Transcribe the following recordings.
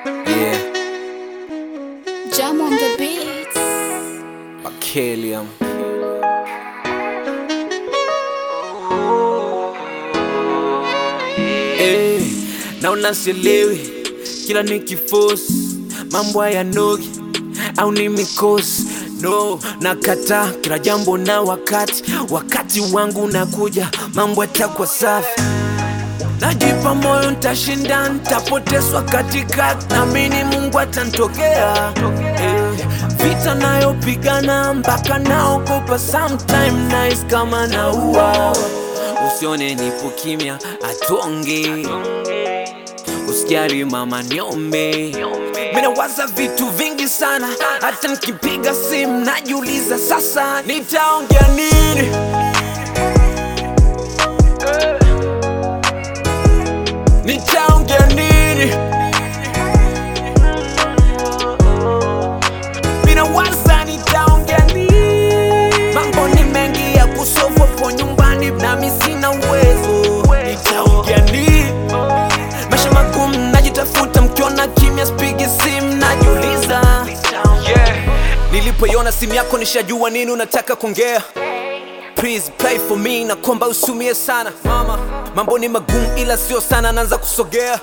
Yeah, Jam on the beats. Bakelium. Hey, naona sielewi kila nikifosi mambo hayanogi au ni mikosi no nakata kila jambo na wakati wakati wangu nakuja mambo yatakuwa safi najipa moyo ntashinda ntapotezwa katikati namini mungu atantokea eh, vita nayopigana mpaka naogopa sometime nice kama naua usione nipo kimya atonge usijali mama niombe minawaza vitu vingi sana hata nikipiga simu najiuliza sasa nitaongea nini nitaongea nini minawaza nitaongea nini mambo ni mengi ya kusofu po nyumbani nami sina uwezo nitaongea nini maisha magumu najitafuta mkiona kimya spigi simu najiuliza yeah. nilipoiona simu yako nishajua nini unataka kuongea Please play for me na komba usumie sana mama mambo ni magumu ila sio sana naanza kusogea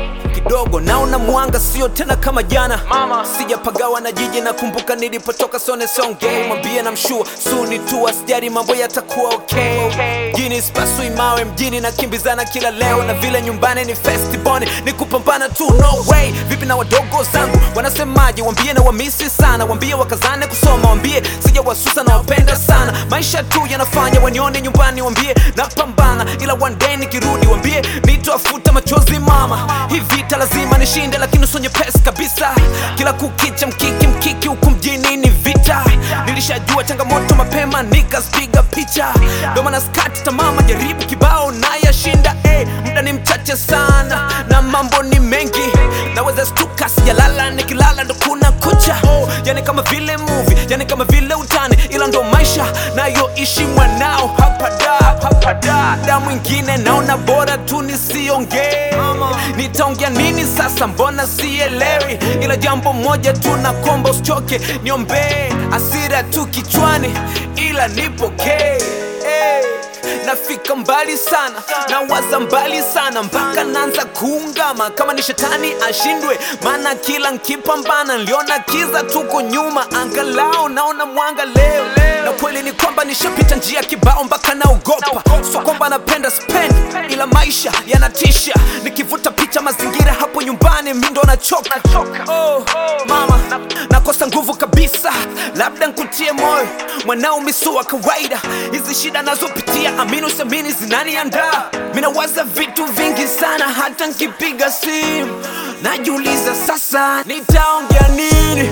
kidogo naona mwanga sio tena kama jana mama sijapagawa na jiji nakumbuka nilipotoka sone songe mwambie na mshua suni tu asijari mambo yatakuwa okay mjini spasui mawe mjini nakimbizana kila leo na vile nyumbani ni festiboni ni kupambana tu no way vipi na wadogo zangu wanasemaje wambie na wamisi sana wambie wakazane kusoma wambie sija wasusa na wapenda sana maisha tu yanafanya wanione nyumbani wambie napambana ila one day nikirudi wambie nitoafuta machozi mama hii vita lazima nishinde lakini usonye pesa kabisa kila kukicha mkiki mkiki huku mjini ni vita nilishajua changamoto mapema nikazipiga picha ndo maana skati tamama jaribu kibao nayashinda hey, muda ni mchache sana na mambo ni mengi naweza stuka sijalala nikilala ndo kuna kucha oh, yani kama vile movie yani kama vile utani ila ndo maisha nayoishi mwanao hapa da hapa da da mwingine naona bora tu nisiongee nitaongea nini sasa mbona sielewi ila jambo moja tu nakomba usichoke niombee asira tu kichwani ila nipokee hey nafika mbali sana nawaza mbali sana mpaka naanza kuungama kama ni shetani ashindwe maana kila nkipambana niliona kiza tuko nyuma angalau naona mwanga leo na kweli ni kwamba nishapita njia kibao mpaka naogopa so kwamba napenda spend ila maisha yanatisha nikivuta picha mazingira hapo nyumbani mindo nachoka oh, mama nakosa nguvu kabisa labda nkutie moyo mwanao misua kawaida hizi shida nazopitia amini usiamini zinaniandaa minawaza vitu vingi sana hata nkipiga simu najiuliza sasa nitaongea nini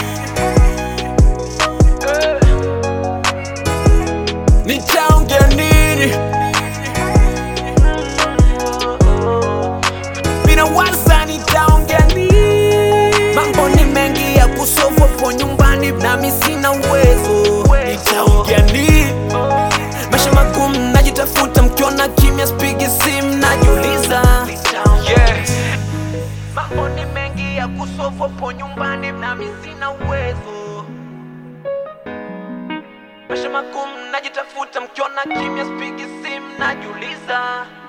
nitaongea nini minawaza nitaongea nini mambo ni mengi ya kusofu po nyumbani nami sina uwezo nitaongea nini maisha magumu najitafuta mkiona kimya spigi simu najiuliza yeah. mambo ni mengi ya kusofu po nyumbani nami sina uwezo maisha magumu najitafuta mkiona kimya spigi simu najiuliza